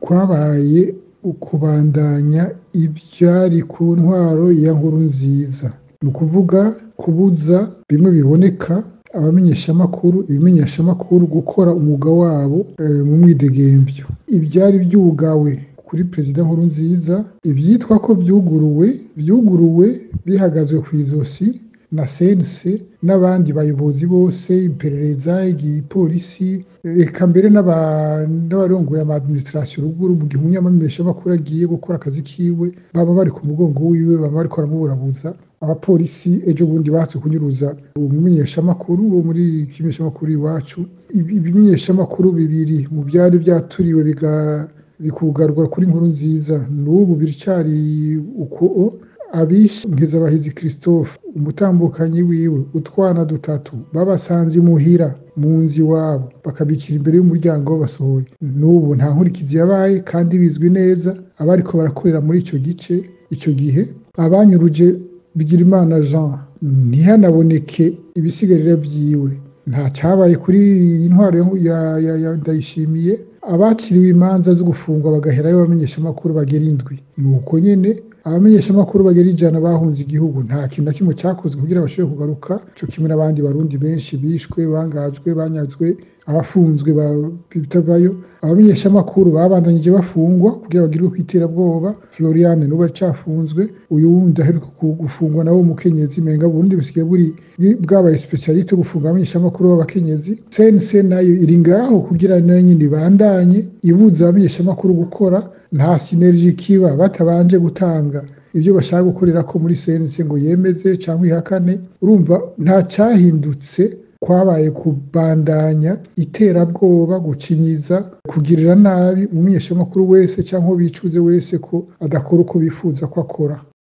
kwabaye ukubandanya ivyari ku ntwaro ya Nkurunziza ni ukuvuga kubuza bimwe biboneka abamenyeshamakuru ibimenyeshamakuru gukora umwuga wabo mu mwidegemvyo ivyari vyugawe kuri perezida Nkurunziza ivyitwa ko vyuguruwe vyuguruwe bihagazwe kw'izosi na CNC n'abandi bayobozi bose iperereza igipolisi eka mbere n'abarongoye ama administration ruguru mu gihe umumenyeshamakuru agiye gukora akazi kiwe baba bari ku mugongo wiwe baba bariko baramuburabuza abapolisi ejo bundi bahatse kunyuruza umumenyeshamakuru wo muri ikimenyeshamakuru iwacu ibimenyeshamakuru bibiri mu vyari vyaturiwe bikugarwa kuri Nkurunziza n'ubu biracari uko abishe Nkezabahizi Christophe umutambukanyi wiwe utwana dutatu babasanze imuhira mu nzu iwabo bakabicira imbere y'umuryango basohoye n'ubu nta nkurikizi yabaye kandi bizwi neza abariko barakorera muri ico gice ico gihe abanyuruje Bigirimana Jean ntihanaboneke ibisigarira vyiwe nta cabaye kuri iyi ntwaro ya Ndayishimiye abaciriwe imanza zo gufungwa bagaherayo abamenyeshamakuru bagera indwi nuko nyene abamenyeshamakuru bagera ijana bahunze igihugu nta kintu na kimwe cakozwe kugira bashobore kugaruka co kimwe n'abandi barundi benshi bishwe bangajwe banyazwe abafunzwe bitavayo abamenyeshamakuru babandanije bafungwa kugira bagirwe kw'iterabwoba Floriane n'ubu aracafunzwe uyu wundi aheruka gufungwa nawe w'umukenyezi menga Burundi busigaye buri bwabaye specialiste gufunga abamenyeshamakuru b'abakenyezi CNC nayo iri ngaho kugira nayo nyene ibandanye ibuza abamenyeshamakuru gukora nta sinergie kiba batabanje gutanga ivyo bashaka gukorerako muri CNC ngo yemeze canke ihakane urumva nta cahindutse kwabaye kubandanya iterabwoba gucinyiza kugirira nabi umumenyeshamakuru wese canke uwo bicuze wese ko adakora uko bifuza ko akora